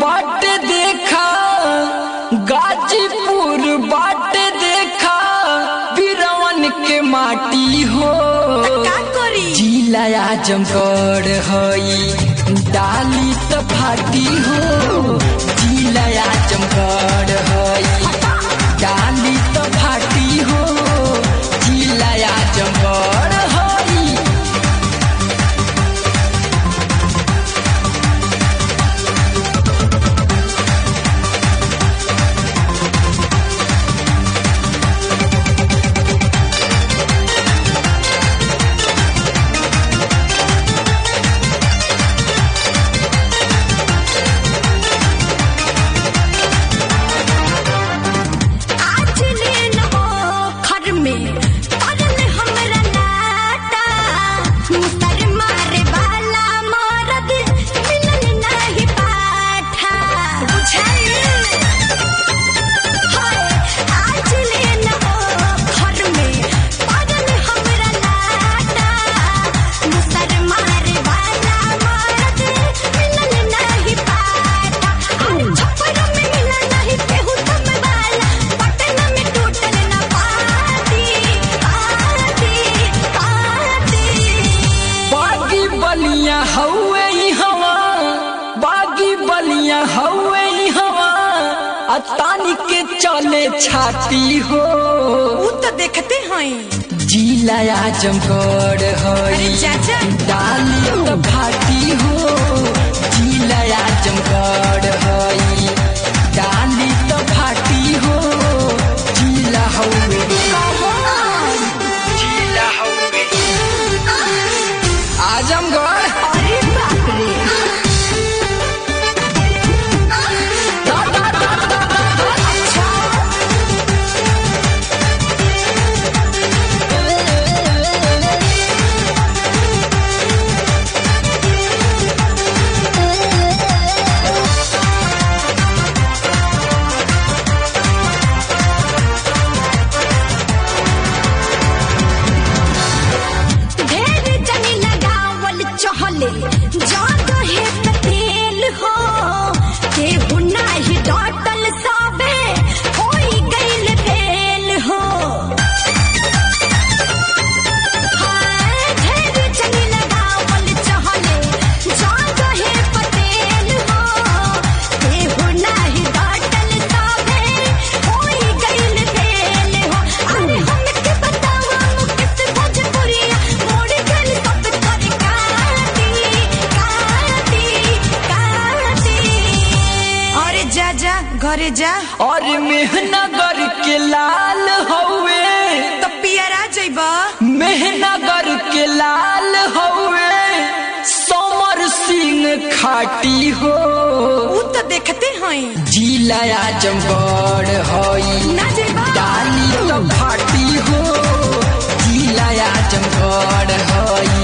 बाटे देखा गाजीपुर बाटे देखा बिरवन के माटी हो का करी जिला आजमगढ़ हई डाली त फाटी हो जिला आजमगढ़ हई डाली त फाटी हो जिला आजमगढ़ हई आज लेन हो घर में पर में हमरा नाटा मुसर मारे वाला मरद मिलन नहीं पाठा बुझाई हाय आज लेन हो घर में पर में हमरा नाटा मुसर मारे वाला मरद मिलन नहीं पाठा अरे छप्पर में मिलन नहीं केहू तुम वाला पटना में टूटल ना पाती पाती पाती बागी बलिया हवे ई हवा बागी बलिया हवे ई हवा आ तानी के चले छाती हो ऊ तो देखते हैं जिला आजमगढ़ हई अरे चाचा। डाली त भाटी हो जिला आजमगढ़ हई डाली त भाटी हो जिला हवे जिला हवे आजमगढ़ अरे बाप रे ढेर जनी लगावल चहले जादो है पतेल हो केहू नाही डटल सबे होई गइल फेल हो हाय ढेर जनी लगावल चहले जादो है पतेल हो केहू नाही डटल सबे होई गइल फेल हो अरे हमके बतावा मुकेश भोजपुरिया मोड़ गइल सब कर काटी काटी काटी अरे जा जा घरे जा और मेहनगर के लाल हवे तो पियरा जइबा मेहनगर के लाल हवे समर सिंह खाटी हो ऊ तो देखते हैं जिला आजमगढ़ हई ना जइबा डाली तो फाटी हो जिला आजमगढ़ हई